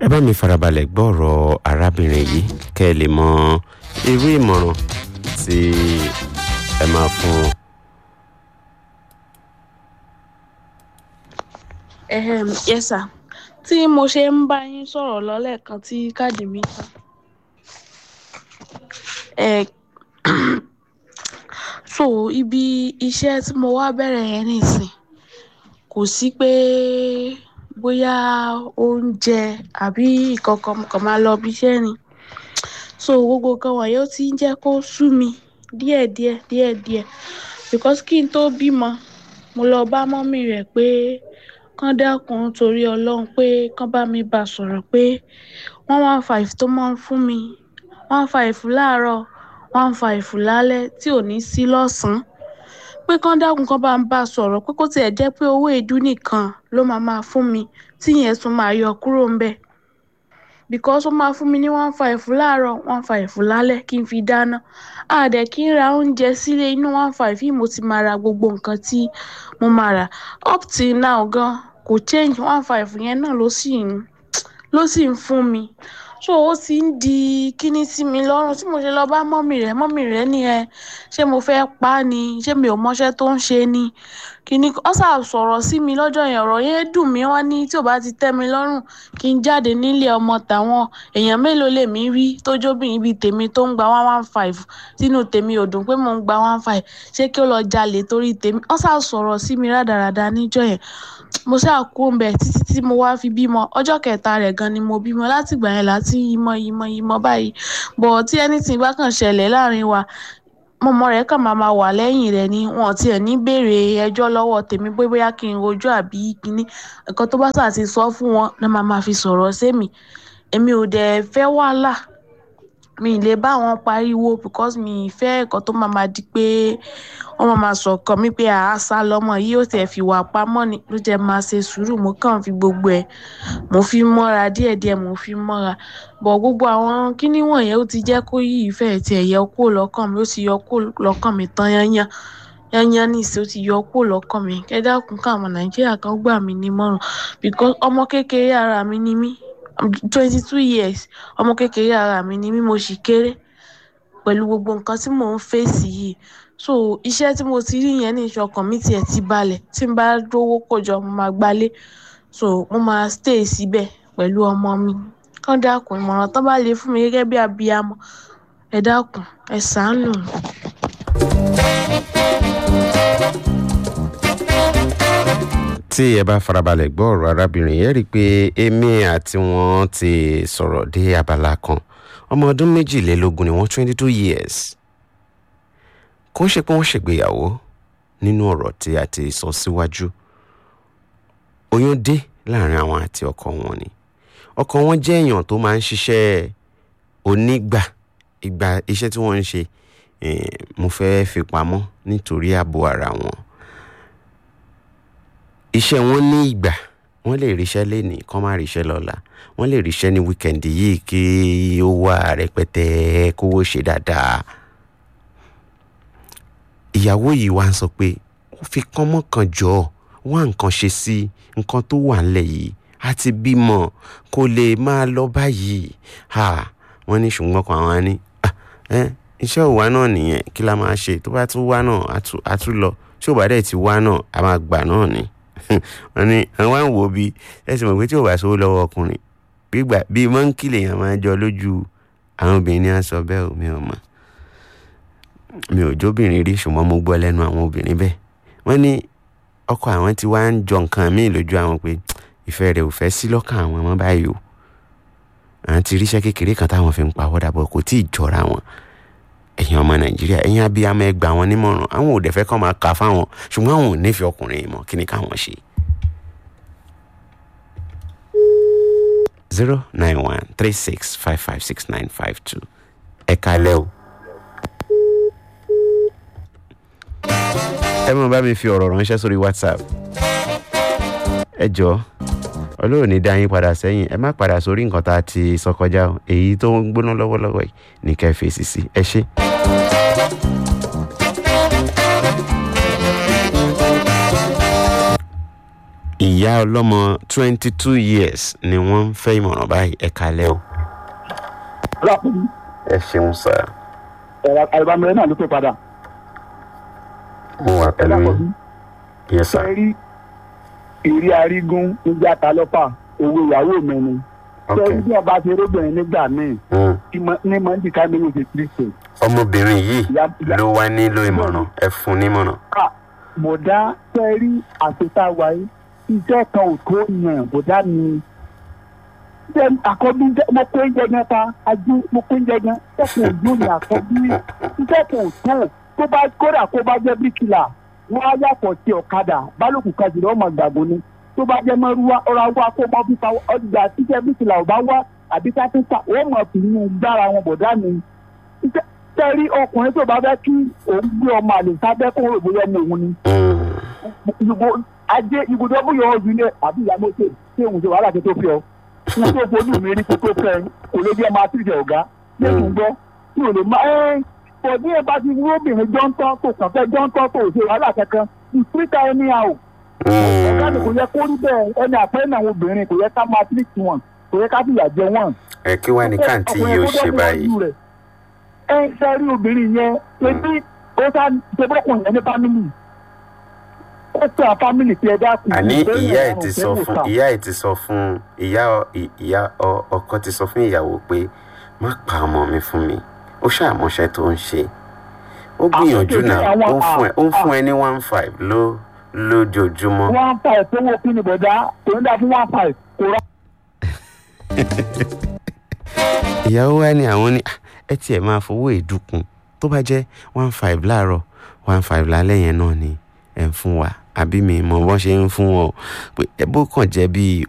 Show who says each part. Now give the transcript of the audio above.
Speaker 1: ẹ bá mi farabalẹ̀ gbọ́ ọ̀rọ̀ arábìnrin yìí kẹ́ ẹ lè mọ irú ìmọ̀ràn tí ẹ máa fún un.
Speaker 2: Ehem, yes sir. Tí mo ṣe ń bá yín sọ̀rọ̀ lọ lẹ́ẹ̀kan tí káàdì mi tán. Ẹ so ibi iṣẹ́ tí mo wá bẹ̀rẹ̀ yẹn nísìn kò sí pé bóyá oúnjẹ àbí ìkankan mo kàn máa lọ ibi iṣẹ́ ni. So gbogbo nǹkan wọ̀nyí ó ti ń jẹ́ kó sú mi díẹ̀díẹ̀ díẹ̀díẹ̀ because kí n tó bímọ mo lọ bá mọ́mì rẹ̀ pé kán dákun torí Ọlọ́run pé kán bá mi bá sọ̀rọ̀ pé one one five tó máa ń fún mi one five láàárọ̀ one five lálẹ́ tí ò ní sí lọ́sàn-án pé kán dákun kán bá ń bá sọ̀rọ̀ pé kó tiẹ̀ jẹ́ pé owó èédú nìkan ló máa máa fún mi tí ìyẹn tún máa yọ kúrò ńbẹ̀ because ó máa fún mi ní one five láàárọ̀ one five lálẹ́ kí n fi dáná a dẹ̀ kí n ra oúnjẹ sílé inú one five yìí mo ti máa ra gbogbo nǹkan tí mo máa rà up till now gan kò change one five yẹn náà ló sì ń ló sì ń fún mi so ó ti ń di kíní sí mi lọ́rùn tí mo ṣe lọ bá mọ́mì rẹ̀ mọ́mì rẹ̀ ní ẹ ṣé mo fẹ́ pa á ni ṣé mi ò mọṣẹ́ tó ń ṣe ni kíní ó ṣà sọ̀rọ̀ sí mi lọ́jọ́ yẹn ọ̀rọ̀ yẹn dùn mí wọ́n ní tí ò bá ti tẹ́ mi lọ́rùn kí n jáde nílé ọmọ tàwọn èèyàn mélòó lèmi rí tó jóbìnrin bíi tèmi tó ń gba one one five tínú tèmi ò dùn pé mò ń gba one five ṣé kí ó lọ jalè torí tèmi ó ṣà sọ̀rọ̀ sí mi rádaràda níjọ́ yẹn mo ṣáà kú ńbẹ̀ títí tí mo wá fi bímọ ọjọ́ kẹta rẹ̀ gan ni mo bímọ látìgbà yẹn láti yímọ yímọ yímọ báyìí bọ̀ tí anything bá kàn ṣẹlẹ̀ láàrin wa mọ̀mọ́ rẹ̀ kàn máa ma wà lẹ́yìn rẹ̀ ni wọn ò tiẹ̀ ní béèrè ẹjọ́ lọ́wọ́ tèmi pé bóyá kí n rojọ́ àbí kíní nǹkan tó bá ṣáà ti sọ fún wọn ni màá máa fi sọ̀rọ̀ sémi èmi ò dẹ̀ fẹ́ wàhálà mi ì lè bá wọn pariwo because mi ì fẹ́ nǹkan tó máa máa di pé wọ́n máa máa sọ̀kan mi pé àá sá lọ́mọ yìí ó tiẹ̀ fi wà pamọ́ ni ló jẹ́ máa ṣe sùúrù mo kàn fi gbogbo ẹ̀ mo fi mọ́ra díẹ̀díẹ̀ mo fi mọ́ra bọ̀ gbogbo àwọn kíní wọ̀nyẹn ó ti jẹ́ kó yí ìfẹ́ tiẹ̀ yọ kúrò lọ́kàn mi ó ti yọ kúrò lọ́kàn mi tán yányán yányán nísìnyí ó ti yọ kúrò lọ́kàn mi kẹ́ dákun káwọn nàìjíríà kan gbà mí nímọ̀ràn because ọmọ kékeré ara mi ni mí twenty two years ọmọ kékeré ara mi ni mí mo sì kéré pẹ̀lú gbogbo nǹkan tí mò ń fèsì yìí so iṣẹ́ tí mo ti rí yẹn ní ìṣọkàn mi tiẹ̀ ti balẹ̀ tí n bá rówó kójọ mo máa gbalé so mo máa stay síbẹ̀ pẹ̀lú ọmọ mi kán dákun ìmọ̀ràn tán bá lè fún mi gẹ́gẹ́ bí abiyamọ ẹ dákun ẹ ṣàánú mi.
Speaker 1: tí ẹ bá farabalẹ̀ gbọ́ ọ̀rọ̀ arábìnrin yẹn rí i pé èmi àti wọn ti sọ̀rọ̀ dé abala kan ọmọ ọdún méjìlélógún ni wọ́n twenty two years kó ṣe pé wọ́n ṣègbéyàwó nínú ọ̀rọ̀ tí a ti sọ síwájú oyún dé láàrin àwọn àti ọkọ wọn ni ọkọ wọn jẹ́ èèyàn tó máa ń ṣiṣẹ́ onígbà ìgbà iṣẹ́ tí wọ́n ń ṣe mo fẹ́ fi pamọ́ nítorí ààbò ara wọn iṣẹ́ wọn ní ìgbà wọ́n lè ríṣẹ́ lénìí kán má ríṣẹ́ lọ́la wọ́n lè ríṣẹ́ ní wíkẹ̀ndì yìí kí ó wà rẹpẹtẹ kówó ṣe dáadáa ìyàwó yìí wá ń sọ pé ó fi kán mọ́kàn jọ wá nǹkan ṣe sí nǹkan tó wà ńlẹ̀ yìí àti bímọ kó lè máa lọ báyìí wọ́n ní ṣùgbọ́n kan àwọn ní iṣẹ́ òwá náà nìyẹn kí la máa ṣe tó bá tún wá náà á tún lọ tí ò bá dẹ̀ ti wá náà a máa gbà náà ni wọ́n ní àwọn àwọn wo bí ẹ̀sìn mọ̀ pé tí ò bá sówó lọ́wọ́ ọkùnrin gbígbà bíi mọ́ńkì lèèyàn máa jọ lójú àwọn obìnrin ní aṣọ bẹ́ẹ̀ ò mi ò mọ̀ mi ò jóbìnrin rí ṣùgbọ́n mo gbọ́ lẹ́nu àwọn obìnrin bẹ́ẹ̀ wọ́n ní ọkọ àwọn tí wàá ń jọ nǹkan míì lójú àwọn pé ìfẹ́ rẹ̀ ò fẹ́ sí lọ́kàn àwọn ọmọ báyìí o àwọn ti ríṣẹ́ kékeré kan táwọn fi ń pa wọ́dà bọ̀ kò tí ì jọra wọn ẹ̀yin ọmọ nàìjíríà ẹ̀yin abiyamọ ẹ gbà wọn nímọ̀ràn àwọn ò dẹ̀ fẹ́ kọ́ máa kà fáwọn ṣùgbọ́n àwọn ò nífẹ̀ẹ́ ọkùnrin mọ̀ kí ni káwọn ṣe. zero nine one three six five five six nine five two ẹ kalẹ́ o. ẹ mọ̀ bá mi fi ọ̀rọ̀ ránṣẹ́ sórí whatsapp ẹ jọ ọlọ́run ní dá yín padà sẹ́yìn ẹ má padà sórí nǹkan tá a ti sọ kọjá o èyí tó ń gbóná lọ́wọ́lọ́wọ́ yìí ní ká ẹ fèsì sí ẹ ṣé. ìyá ọlọ́mọ twenty two years ni wọ́n ń fẹ́ ìmọ̀ràn báyìí ẹ kalẹ́ o.
Speaker 3: lápòlì
Speaker 1: ẹ ṣeun sá
Speaker 3: ẹ̀rọ àìbámẹ́rẹ́ náà ló pè padà.
Speaker 1: mo wà pẹ̀lú
Speaker 3: lápòlì
Speaker 1: yín yẹ sá
Speaker 3: sẹ́rí ìrí arígún níjà ta lọ́pà owó ìyàwó mi ni.
Speaker 1: ok
Speaker 3: sẹ́rí bí ọba ṣe rógbìnrin nígbà míì
Speaker 1: Mm.
Speaker 3: tí mo- ní mọ̀ ní ká mi ní oṣù kristu.
Speaker 1: ọmọbìnrin yìí
Speaker 3: ìyá ìyá
Speaker 1: ló wá nílò ìmọ̀ràn ẹ fún nímọ̀ràn.
Speaker 3: ká bọ̀dá sẹ́rí àṣetá wáyé iṣẹ́ kan ò tó yàn bọ̀dá mi. Ṣé àkọ́bí jẹ́- mo kó oúnjẹ gan ta ajú mo kó oúnjẹ gan iṣẹ́ kan ò yóò ní àkọ́bí iṣẹ́ kan ò tó tó bá kódà kó bá jẹ́ bíríkìlà wọ́n á yàtọ̀ sí ọ̀kadà bálòkù kan jùlọ ọmọ gbàgbó ni tó bá jẹ́ mọ́rúwá ọ̀rọ̀ àwọn akóbá fífa ọjà tíṣẹ́ bíríkìlà ò bá wá àbí kápẹ́ńtà wọ́n mọ̀ fi inú gbára wọn bọ̀dá mi Iṣẹ́- tẹ́rí ọkùnrin tó bá fẹ́ kí òun gbé ọmọ àlè sábẹ́ kó rò bóyá ọmọ òun ni
Speaker 1: Mm.
Speaker 3: ìbò ajé ibùdó bóyá ọ̀hún ilé àbí ìyàmó ṣe ṣé òun ṣe wàhálà tó tó fi ọ wọn tó fojú mi rí kó tó fẹ́ kò lè jẹ́ máa tìjẹ ọ̀gá lẹ́yìn gbọ́ tí ò lè má ẹ́ pọ̀ bí ẹ bá ti wú obìnrin jọ́ńtọ́ tó kàn fẹ́ jọ́ńtọ́ tó ṣe wàhálà kankan ìpínta ẹni à ò ọ̀gá mi kò yẹ kó rí bẹ́ẹ̀ ẹni àpẹẹrẹ náà obìnrin kò yẹ ká máa tìrìtì wọn kò yẹ ká fìyà jẹ wọn
Speaker 1: ẹ kí wàá ní káàntì yìí ó ṣe báyìí.
Speaker 3: ẹ sẹ́rí obìnrin yẹn ebi ó sá ṣe bọ́kùn yẹn ní fámìlì ó sọ fámìlì tí ẹ dákun.
Speaker 1: àní
Speaker 3: ìbéèrè
Speaker 1: ìyá ẹ
Speaker 3: ọ̀run
Speaker 1: ti
Speaker 3: fẹ́
Speaker 1: sọ
Speaker 3: wò
Speaker 1: fún
Speaker 3: sá.
Speaker 1: ìyá ẹ ti sọ fún ìyá ọ- ì- ìyá ọ- ọkọ ti sọ fún ìyàwó pé má pa ọmọ mi fún mi ó ṣàmọṣẹ tó ń ṣe ó gbìyànjú
Speaker 3: Àwọn-
Speaker 1: náà ó ń fún ẹ ó ń
Speaker 3: àwọn-
Speaker 1: fún ẹ ní one five ló lójoojúmọ́.
Speaker 3: one five tó wọ́n kí ni bọ̀dá kò ń dà fún one five kò rà.
Speaker 1: ìyàwó wa ni àwọn ní "Ah, ẹ tiẹ̀ máa fowó ìdúkun tó bá jẹ́ one five láàárọ̀ one five lálẹ́ yẹn náà ni ẹ̀ ń fún wa àbí mi mọ̀ bọ́n ṣe ń fún wọn o pé ẹ bó kàn jẹ́ bíi